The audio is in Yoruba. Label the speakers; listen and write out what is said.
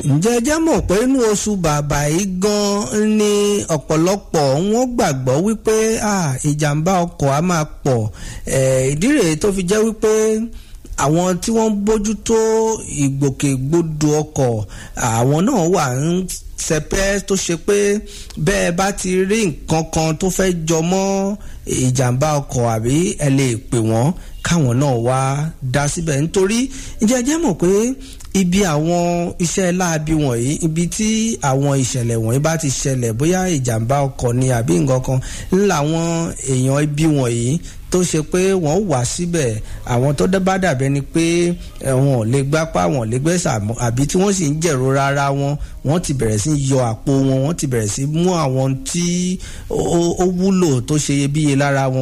Speaker 1: ǹjẹ́ ẹ jẹ́ mọ̀ pé inú oṣù bàbà yìí gan-an ni ọ̀pọ̀lọpọ̀ wọn gbàgbọ́ wípé ìjàmbá ọkọ̀ á máa pọ̀ ìdí rèé tó fi jẹ́ wípé àwọn tí wọ́n ń bójútó ìgbòkègbodò ọkọ̀ àwọn náà wà ń sẹpẹ́ tó ṣe pé bẹ́ẹ̀ bá ti rí nǹkan kan tó fẹ́ jọ mọ́ ìjàmbá ọkọ̀ àbí ẹ lè pè wọ́n káwọn náà wá dá síbẹ̀ nítorí ǹjẹ́ ẹ jẹ́ mọ̀ pé ibi àwọn iṣẹ́ láabi wọ̀nyí ibi tí àwọn ìṣẹ̀lẹ̀ wọ̀nyí bá ti ṣẹlẹ̀ bóyá ìjàmbá ọkọ̀ ni àbí nǹkan kan ńlá àwọn èèyàn ibi wọ̀nyí tó ṣe pé wọ́n wà síbẹ̀ àwọn tó bá dàbẹ́ ni pé wọn ò lè gbápá wọn ò lè gbẹ́sà àbí tí wọ́n sì ń jẹ̀rora ara wọn wọ́n ti bẹ̀rẹ̀ sí yọ àpò wọn wọ́n ti bẹ̀rẹ̀ sí mú àwọn tí ó wúlò tó ṣe iyebíye lára wọn